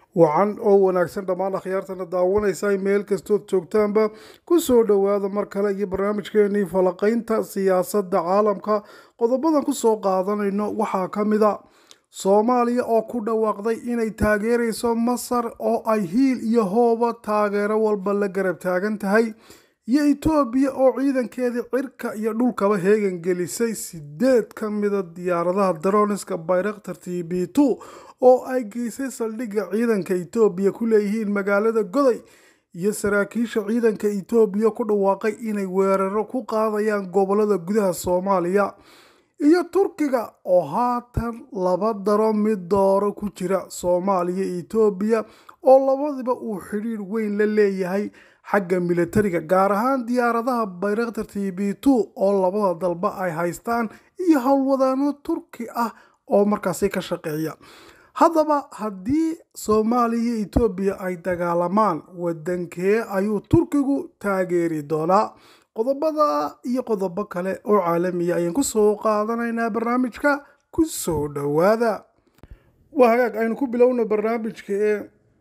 wacan oo wanaagsan dhammaan akhyaartana daawanaysa meel kastood joogtaanba ku soo dhowaada mar kale iyo barnaamijkeenii falaqaynta siyaasadda caalamka qodobadan ku soo qaadanayno waxaa ka mid a soomaaliya oo ku dhawaaqday inay taageerayso masar oo ay hiil iyo hooba taageero walba la garab taagan tahay iyo etoobiya oo ciidankeedii cirka iyo dhulkaba heegan gelisay sideed ka mida diyaaradaha daroniska bayraktar t b two oo ay geysay saldhigga ciidanka etoobiya ku leeyihiin magaalada goday iyo saraakiisha ciidanka etoobiya ku dhawaaqay inay weeraro ku qaadayaan gobolada gudaha soomaaliya iyo turkiga oo haatan laba daro mid dooro ku jira soomaaliya etoobiya oo labadiba uu xidhiidh weyn la leeyahay xagga militariga gaar ahaan diyaaradaha bayraktar t b two oo labada dalba ay haystaan iyo howlwadaano turki ah oo markaasi ka shaqeeya haddaba haddii soomaaliya iyo etoobiya ay dagaalamaan wadankee ayuu turkigu taageeri doonaa qodobada iyo qodobo kale oo caalamiya ayaan kusoo qaadanaynaa barnaamijka ku soo dhowaada waa hagaag aynu ku bilowna barnaamijka ee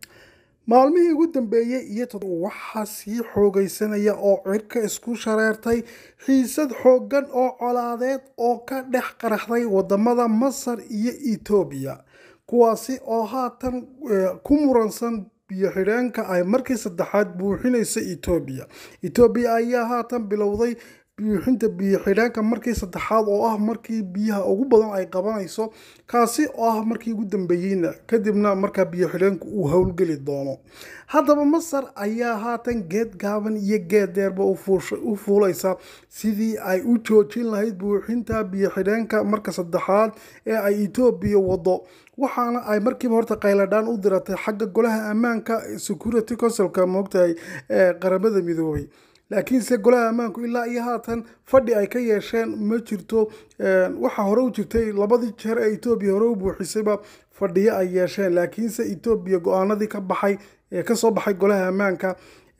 maalmihii ugu dambeeyey iyo waxaa sii xoogaysanaya oo cirka isku shareertay xiisad xooggan oo colaadeed oo ka dhex qaraxday wadamada masar iyo etoobiya kuwaasi oo haatan ku muransan biyo xidheenka ay markii saddexaad buuxinaysa etoobiya etoobiya ayaa haatan bilowday buuxinta biyo xidheenka markii saddexaad oo ah markii biyaha ugu badan ay qabanayso kaasi oo ah markii ugu dambeeyeyna kadibna markaa biyo xidheenku uu howlgeli doono haddaba masar ayaa haatan geed gaaban iyo geed deerba u fuulaysa sidii ay u joojin lahayd buuxinta biyo xidheenka marka saddexaad ee ay etoobiya wado waxaana ay markiiba horta qayladhaan u diratay xagga golaha ammaanka security councilka moogtahay ee qaramada midoobay laakiinse golaha ammaanku ilaa iyo haatan fadhi ay ka yeesheen ma jirto waxaa hore u jirtay labadii jeer ee etoobiya hore u buuxisayba fadhiyo ay yeesheen laakiinse etoobiya go-aanadii ka baxay ee kasoo baxay golaha ammaanka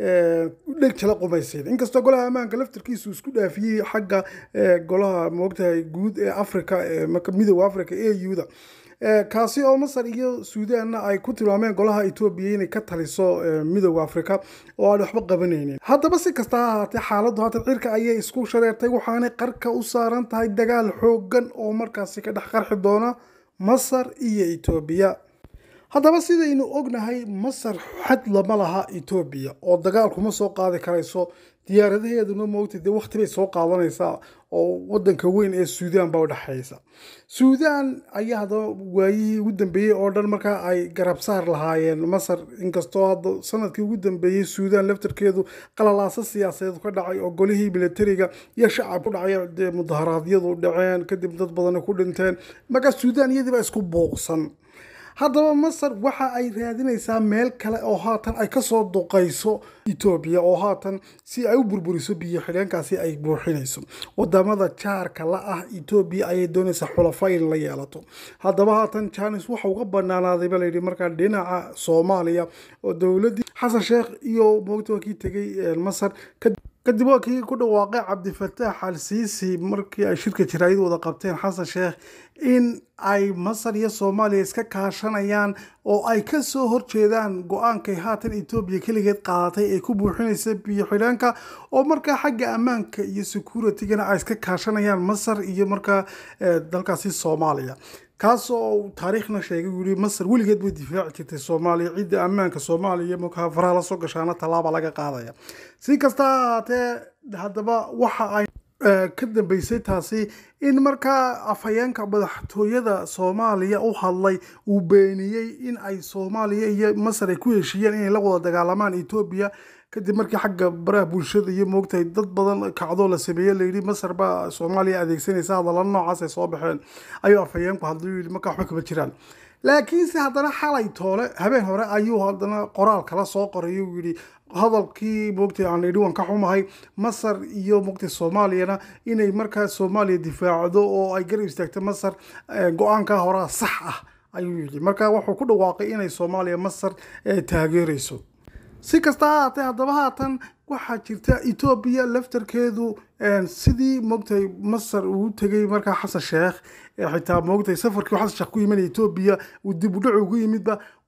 dheg jala qumayseed inkastoo golaha ammaanka laftarkiisu isku dhaafiyey xagga golaha moogtahay guud ee africa midooda africa e u-da kaasi oo masar iyo suudaanna ay ku tilmaameen golaha etoobiya inay ka taliso midooda africa oo aan waxba qabanaynin haddaba si kasta ha ahaatee xaaladdu haatan cirka ayay isku shareertay waxaanay qarka u saaran tahay dagaal xooggan oo markaasi ka dhex qarxi doona masar iyo etoobiya haddaba sidaynu ognahay masar xad lama laha etoobiya oo dagaal kuma soo qaadi karayso diyaaradaheeduna moogta dee waqti bay soo qaadanaysaa oo wadanka weyn ee suudaan baa udhexeysa suudaan ayaa haddaba waayihii ugu dambeeyey oo dhan markaa ay garabsaar lahaayeen masar inkastoo hadda sanadkii ugu dambeeyey suudaan laftarkeedu qalalaaso siyaasadeed ka dhacay oo golihii militariga iyo shacab ku dhacay dee mudaharaadyadu dhaceen kadib dad badani ku dhinteen markaa suudaan iyadiiba isku buuqsan haddaba masar waxa ay raadinaysaa meel kale oo haatan ay kasoo duqayso etoobiya oo haatan si ay u burburiso biyo xidheenkaasi ay buuxinayso wadamada jaarka la ah etoobiya ayay doonaysaa xulafa in la yeelato haddaba haatan janis waxa uga banaanaaday ba layidhi markaa dhinaca soomaaliya oo dowladdii xasan sheekh iyo moogta waa kii tegay masar kadib waa kii ku dhawaaqay cabdifataax al siisi markii ay shirka jaraayad wada qabteen xasan sheekh in ay masar iyo soomaaliya iska kaashanayaan oo ay ka soo horjeedaan go-aankay haatan etoobiya keligeed qaadatay ee ku buuxinaysa biyo xidheenka oo markaa xagga ammaanka iyo securitigana ay iska kaashanayaan masar iyo markaa dalkaasi soomaaliya kaas oo taariikhna sheegay uu yihi masar weligeed bay difaaci jirtay soomaaliya cidda ammaanka soomaaliya markaa faraha la soo gashaana tallaaba laga qaadaya si kasta ha ahaatee haddaba waxa ay ka dambeysay taasi in markaa afhayeenka madaxtooyada soomaaliya u hadlay uu beeniyey in ay soomaaliya iyo masar ay ku heshiiyeen inay la wada dagaalamaan etoobiya kadib markii xagga baraha bulshada iyo moogtahay dad badan kacdoo la sameeye layidhi masar baa soomaaliya adeegsanaysa hadalla noocaas ay soo baxeen ayuu afhayeenku hadlay yidhi markaa waxba kama jiraan laakiinse haddana xalay toole habeen hore ayuu haddana qoraal kala soo qoray uu yidhi hadalkii moogtay aan idhi waan ka xumahay masar iyo moogtay soomaaliyana inay markaa soomaaliya difaacdo oo ay garab istaagto masar go-aankaa horaa sax ah ayuu yidhi marka wuxuu ku dhawaaqay inay soomaaliya masar taageerayso si kasta ha haatee haddaba haatan waxaa jirta etoobiya laftarkeedu sidii moogtahay masar uu tegay markaa xasan sheekh xitaa moogtahay safarkii xasan sheekh ku yimid etoobiya uu dib u dhac ugu yimidba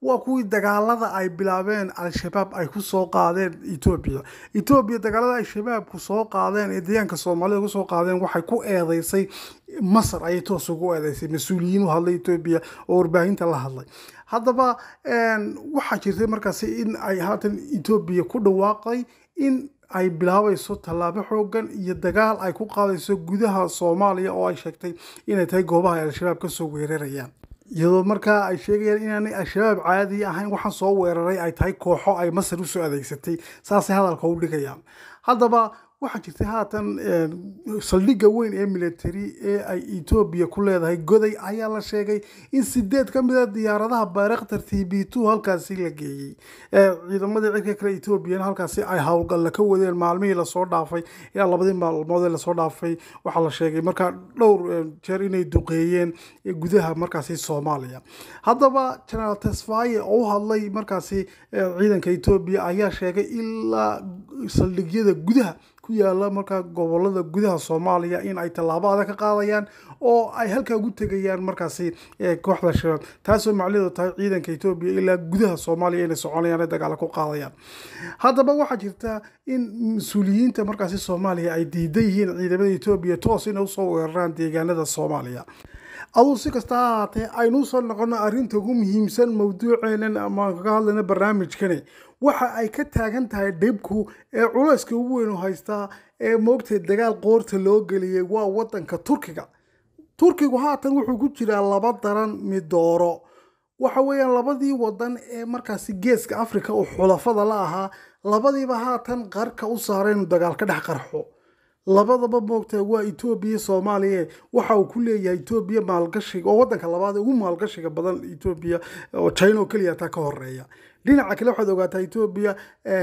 waa kuwii dagaalada ay bilaabeen al-shabaab ay kusoo qaadeen etoobiya etoobiya dagaalada ay shabaabku soo qaadeen ee deegaanka soomaalida kusoo qaadeen waxay ku eedeysay masar ayay toos ugu eedeysay mas-uuliyiin u hadlay etoobiya oo warbaahinta la hadlay haddaba waxaa jirtay markaasi in ay haatan etoobiya ku dhawaaqay in ay bilaabayso tallaabo xoogan iyo dagaal ay ku qaadayso gudaha soomaaliya oo ay sheegtay inay tahay goobaha ay al-shabaab kasoo weerarayaan iyadoo markaa ay sheegayaan inaanay al-shabaab caadi ahayn waxaan soo weeraray ay tahay kooxo ay masar usoo adeegsatay saasay hadalka u dhigayaan haddaba waxaa jirtay haatan saldhigga weyn ee military ee ay etoobiya ku leedahay goday ayaa la sheegay in sideed ka mid a diyaaradaha bayraktar t b two halkaasi la geeyey ciidamadii cirka kale etoobiyana halkaasi ay howlgalla ka wadeen maalmihii lasoo dhaafay ilaa labadii maalmood ee lasoo dhaafay waxaa la sheegay markaa dhowr jeer inay duqeeyeen gudaha markaasi soomaaliya haddaba generaal tesfaye oo u hadlay markaasi ciidanka etoobiya ayaa sheegay ilaa saldhigyada gudaha ku yaala markaa gobolada gudaha soomaaliya in ay tallaabo adag ka qaadayaan oo ay halkaa ugu tegayaan markaasi kooxda shabaab taasoo macnaheedu tahay ciidanka etoobiya ilaa gudaha soomaaliya inay soconayaan dagaalo ku qaadayaan haddaba waxaa jirta in mas-uuliyiinta markaasi soomaaliya ay diidan yihiin ciidamada etoobiya toos inay usoo weeraraan deegaanada soomaaliya aduu si kasta ha ahaatee aynu soo noqono arrinta ugu muhiimsan mawduuceenan ama kaga hadlayna barnaamijkani waxa ay ka taagan tahay dhibku ee culayska ugu weyn u haystaa ee moogtay dagaal qoorta loo geliyey waa wadanka turkiga turkigu haatan wuxuu ku jiraa laba daran midooro waxa weeyaan labadii wadan ee markaasi geeska africa uu xulafada la ahaa labadiiba haatan qarka u saaray inuu dagaal ka dhex qarxo labadaba moogta waa etoobiya soomaaliya waxa uu ku leeyahay etoobiya maalgashiga oo wadanka labaad ugu maalgashiga badan etoobiya oo china oo keliya taa ka horeeya dhinaca kale waxaad ogaataa etoobiya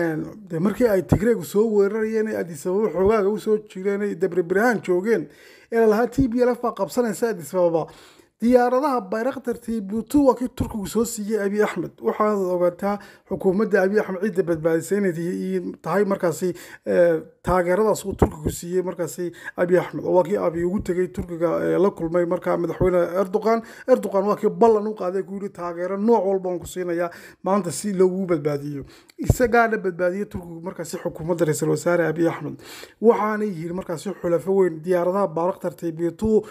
de markii ay tigreegu soo weerarayeen adisababa xoogaaga usoo jireen dabre birahaan joogeen ee lalahaa t b l f baa qabsanaysa adisababa diyaaradaha bayraktar tbutu waa kii turkigu soo siiyey abi axmed waxaad ogaataa xukuumadda abi axmed cidda badbaadisay inay tahay markaasi taageeradaas uu turkigu siiyey markaasi abi axmed oo waa kii abi ugu tegay turkiga la kulmay markaa madaxweyne erdogan erdogan waa kii ballan u qaaday ku yiri taageero nooc walba aan ku siinayaa maanta si loogu badbaadiyo isagaana badbaadiyey turkigu markaasi xukuumadda ra-iisul wasaare abi axmed waxaana yihiin markaasi xulafo weyn diyaaradaha bayraktar tbutu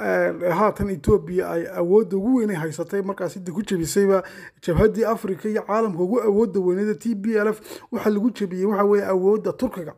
haatan etoobiya ay awoodda ugu weynay haysatay markaas inta ku jebisayba jabhaddii africa iyo caalamka ugu awoodda weyneeda t b l f waxaa lagu jebiyey waxa weeye awoodda turkiga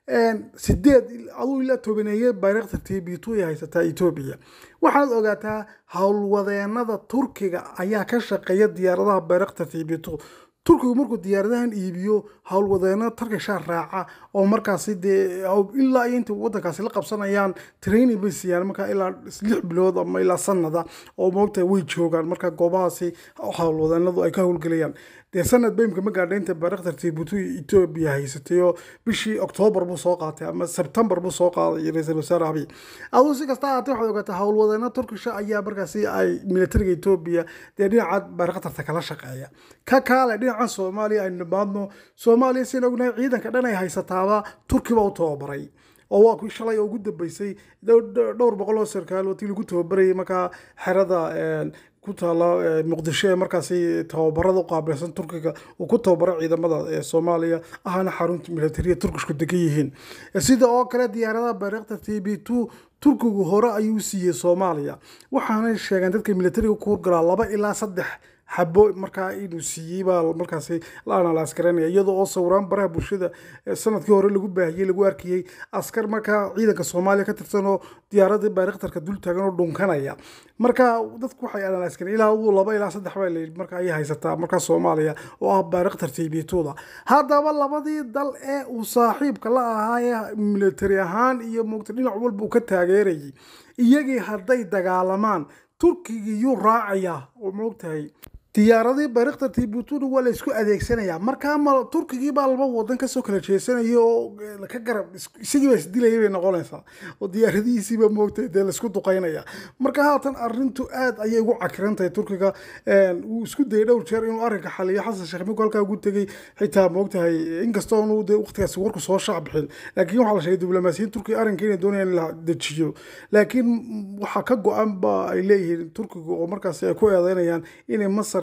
sideed aduu ilaa tobaneeye bayraktar t b two ay haysataa etoobiya waxaad ogaataa howlwadeenada turkiga ayaa ka shaqeeya diyaaradaha bayraktar t b two turkigu markuu diyaaradahan iibiyo howlwadeeno tarkishaa raaca oo markaasi dee ilaa iyo inta wadankaasi la qabsanayaan training bay siiyaan markaa ilaa lix bilood ama ilaa sanada oo moogta way joogaan marka goobahaasi howlwadeenadu ay ka howlgelayaan dee sanad ba imka ma gaadha inta baraktar tibutu etoobiya haysatay oo bishii oktoobar buu soo qaatay ama sebtembar buu soo qaaday ra-iisul wasaare abiy aduu si kasta ahaatee waxaad ogaataa howlwadeeno turkisha ayaa markaasi ay militariga etoobiya dee dhinaca baraktarta kala shaqeeya ka kaale dhinaca soomaaliya aynu nimaadno soomaaliya sin ognahay ciidanka dhan ay haysataaba turkiba u tababaray oo waa kuwii shalay ugu dambeysay dhowr boqol oo sarkaal watii lagu tababarayay markaa xerada ku taala muqdisho ee markaasi tababarada u qaabilsan turkiga uu ku tababaro ciidamada soomaaliya ahana xarunta militariya turkishku degan yihiin sida oo kale diyaaradaha bayraktar t b two turkigu hore ayuu siiyey soomaaliya waxaana sheegeen dadka militariga ku hurgalaa laba ilaa saddex xabo markaa inuu siiyey baa markaasi la analaas garanaya iyadoo oo sawiraan baraha bulshada sanadkii hore lagu baahiyey lagu arkayey askar markaa ciidanka soomaaliya ka tirsan oo diyaaradii bayraktarka dul taagan oo dhunkanaya marka dadku waxay analaas gareen ilaa uu laba ilaa saddex baa layidhi marka ayay haysataa markaa soomaaliya oo ah bayraktar t b tuda haddaba labadii dal ee uu saaxiibka la ahaa ee militari ahaan iyo muugta dhinac walba uu ka taageerayay iyagii hadday dagaalamaan turkigii yuu raacayaa oo moogtahay diyaaradii bayraktar tibutuna waa la isku adeegsanayaa markaa ma turkigii baa laba wadan kasoo kala jeesanaya oo ka garab isagii baa isdilaya bay noqonaysaa oo diyaaradihiisiiba moogtay dee laisku duqaynaya marka haatan arrintu aad ayay ugu cakiran tahay turkiga wuu isku dayay dhowr jeer inuu arrinka xaliyo xasan sheekh miko halkaa ugu tegey xitaa moogtahay inkastoonu dee waqtigaasi warku soo shaac bixin laakiin waxaa la sheegay diblomaasiyiin turkiga arrinka inay doonayaan in la dejiyo laakiin waxaa ka go-an ba ay leeyihiin turkiga oo markaasi ay ku eedeynayaan inay masar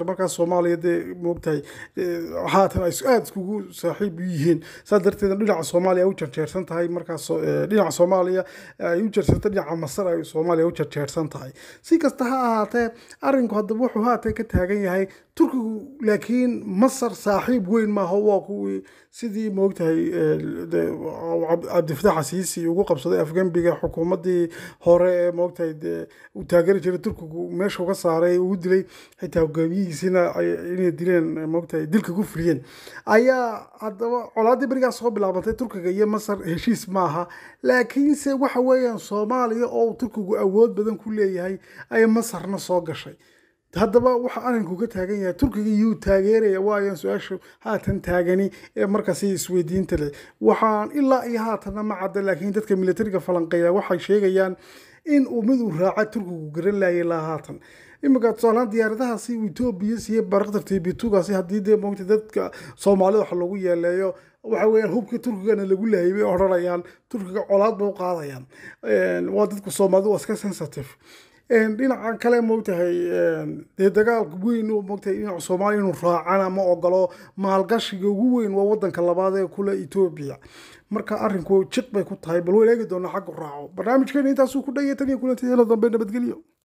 markaas soomaaliya dee moogtahay haatan ay aada iskugu saaxiib u yihiin saas darteed dhinaca soomaaliya ay u jarjeersan tahay markaas dhinaca soomaaliya ay u jarjeersan dhinaca masar ay soomaaliya u jarjeersan tahay si kasta ha ahaatee arrinku haddaba wuxuu haatan ka taagan yahay turkigu laakiin masar saaxiib weyn maaha waa kuwii sidii moogtahay cabdifatax xasiisi ugu qabsaday afgembiga xukuumaddii hore ee moogtahay dee uu taageeri jiray turkigu meesha uga saaray ugu dilay xitaa hogaamiyihiisina inay dileen moogtahay dilka ku fuliyeen ayaa haddaba colaaddii berigaas soo bilaabantay turkiga iyo masar heshiis maaha laakiinse waxa weeyaan soomaaliya oo turkigu awood badan ku leeyahay ay masarna soo gashay haddaba waxa arrinku ka taagan yahay turkiga iyuu taageeraya waayaan su-aashu haatan taagani ee markaasi isweydiinta leh waxaan ilaa iyo haatanna ma cadda laakiin dadka militariga falanqeeya waxay sheegayaan in uu mid uu raaca turkigu garan laayay ilaa haatan iminka tusaalahaan diyaaradahaasi etoobiya siiye baraktar tbtugaasi haddii dee moogta dadka soomaalida wax lagu yeeleeyo waxa weeyaan hubkii turkigana lagu laayay bay odhanayaan turkiga colaad bay u qaadayaan waa dadka soomaalida waa iska sensitive dhinaca kale moogtahay dee dagaalka weyn moogtahay dhinaca soomaaliya inuu raacana ma ogolo maalgashiga ugu weyn waa wadanka labaad ee kule etoobiya marka arrinku jiq bay ku tahay bal waan eegi doonaa xaggu raaco barnaamijkeena intaasuu ku dhaya tan iyo kulanti helo dambe nabadgelyo